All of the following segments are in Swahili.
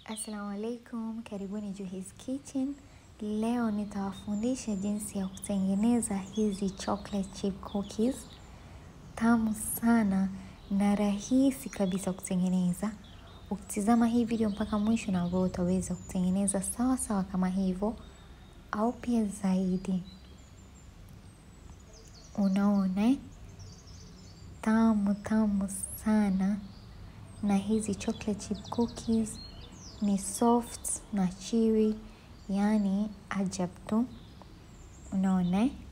Assalamu alaikum, karibuni Juhis Kitchen. Leo nitawafundisha jinsi ya kutengeneza hizi chocolate chip cookies. Tamu sana na rahisi kabisa kutengeneza. Ukitizama hii video mpaka mwisho na wewe utaweza kutengeneza sawa sawa kama hivyo au pia zaidi. Unaona eh? Tamu tamu sana na hizi chocolate chip cookies ni soft na chewy, yani ajab tu. Unaona eh?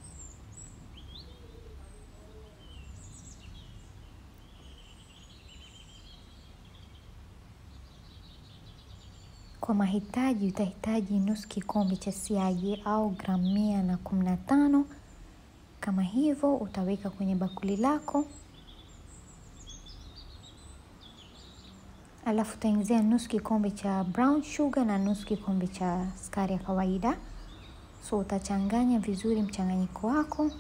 Kwa mahitaji utahitaji nusu kikombe cha siagi au gramu mia na kumi na tano. Kama hivyo utaweka kwenye bakuli lako, alafu utaingizia nusu kikombe cha brown sugar na nusu kikombe cha sukari ya kawaida. So utachanganya vizuri mchanganyiko wako.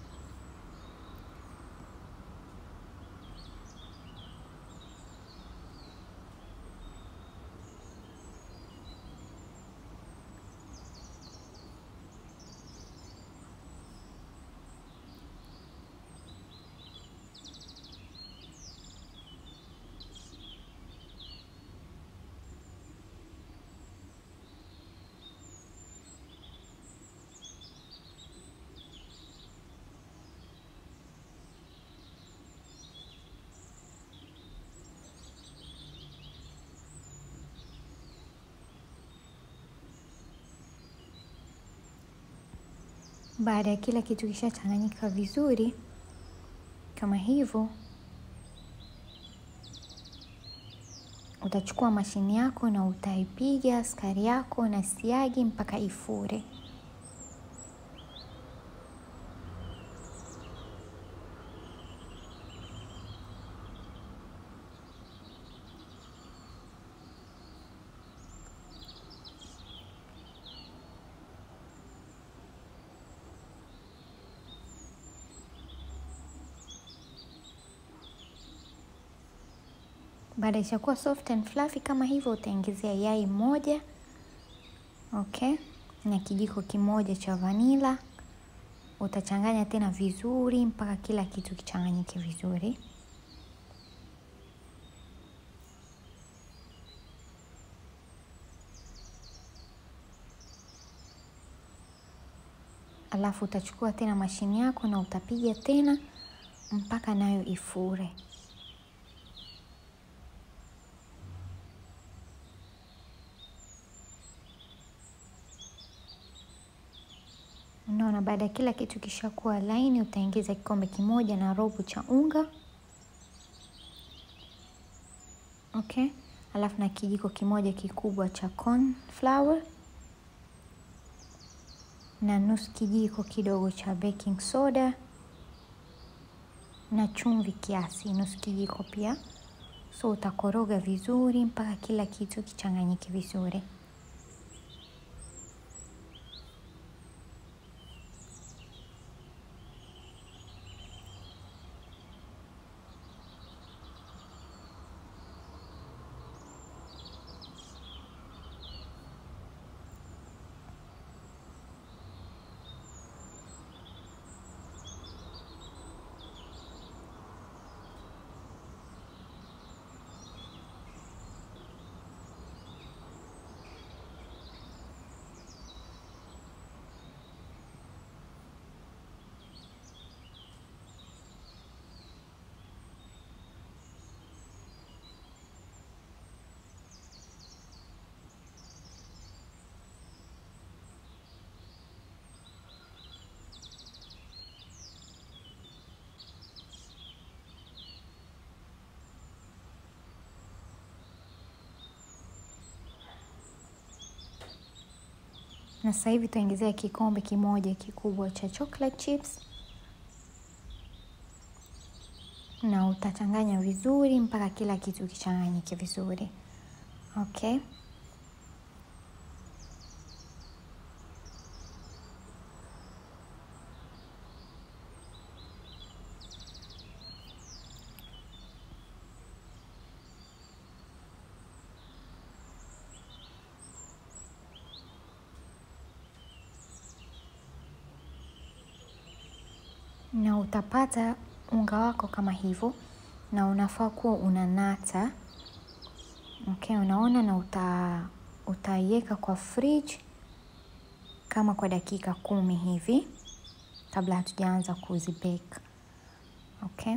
Baada ya kila kitu kishachanganyika vizuri kama hivyo, utachukua mashini yako na utaipiga sukari yako na siagi mpaka ifure. Baada ishakuwa soft and fluffy kama hivyo, utaongezea yai moja okay, na kijiko kimoja cha vanila. Utachanganya tena vizuri mpaka kila kitu kichanganyike vizuri. Alafu utachukua tena mashini yako na utapiga tena mpaka nayo ifure. Unaona, baada ya kila kitu kishakuwa laini, utaingiza kikombe kimoja na robo cha unga okay, alafu na kijiko kimoja kikubwa cha corn flour na nusu kijiko kidogo cha baking soda na chumvi kiasi, nusu kijiko pia. So utakoroga vizuri mpaka kila kitu kichanganyike vizuri. na sasa hivi tutaongezea kikombe kimoja kikubwa cha chocolate chips na utachanganya vizuri mpaka kila kitu kichanganyike vizuri okay. na utapata unga wako kama hivyo, na unafaa kuwa unanata. Okay, unaona, na uta utaiweka kwa fridge kama kwa dakika kumi hivi kabla hatujaanza kuzibake. Okay.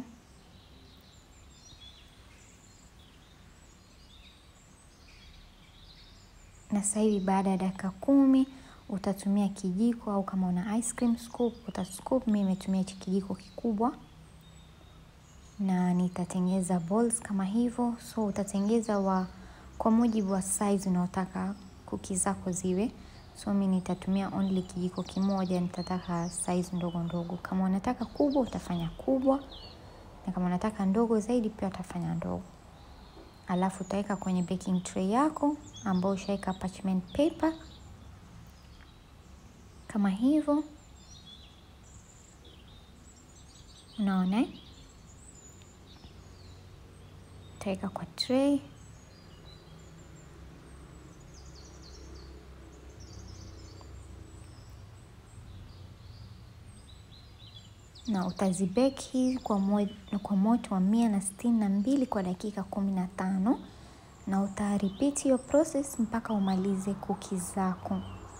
Na sasa hivi baada ya dakika kumi utatumia kijiko au kama una ice cream scoop utascoop. Mimi nimetumia hichi kijiko kikubwa na nitatengeza balls kama hivyo. So utatengeza wa kwa mujibu wa size unaotaka kuki zako ziwe. So mimi nitatumia only kijiko kimoja, nitataka size ndogo ndogo. Kama unataka kubwa utafanya kubwa, na kama unataka ndogo zaidi pia utafanya ndogo. Alafu utaweka kwenye baking tray yako ambayo ushaweka parchment paper kama hivyo, unaona, utaweka kwa tray na utazibeki kwa, mo kwa moto wa mia na sitini na mbili kwa dakika kumi na tano na utarepeat hiyo process mpaka umalize kuki zako.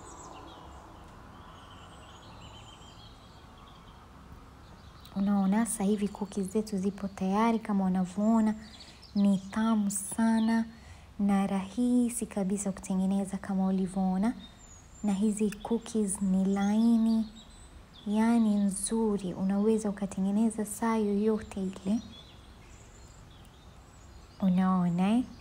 Unaona, sasa hivi kuki zetu zipo tayari, kama unavyoona ni tamu sana na rahisi kabisa kutengeneza kama ulivyoona, na hizi cookies ni laini yaani nzuri, unaweza ukatengeneza saa yoyote ile. Unaona eh?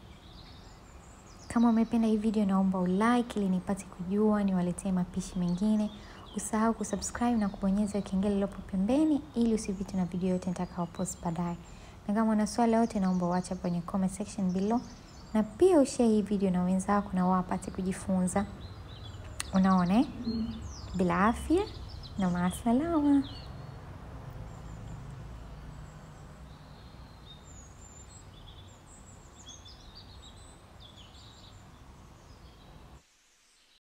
Kama umependa hii video, naomba ulike ili nipate kujua niwaletee mapishi mengine. Usahau kusubscribe na kubonyeza kengele iliyopo pembeni ili usipitwe na video yote nitakayopost baadaye. Na kama una swali yote, naomba uache kwenye comment section below, na pia ushare hii video na wenzako na wapate kujifunza. Unaona eh? Bila afya na maasalama.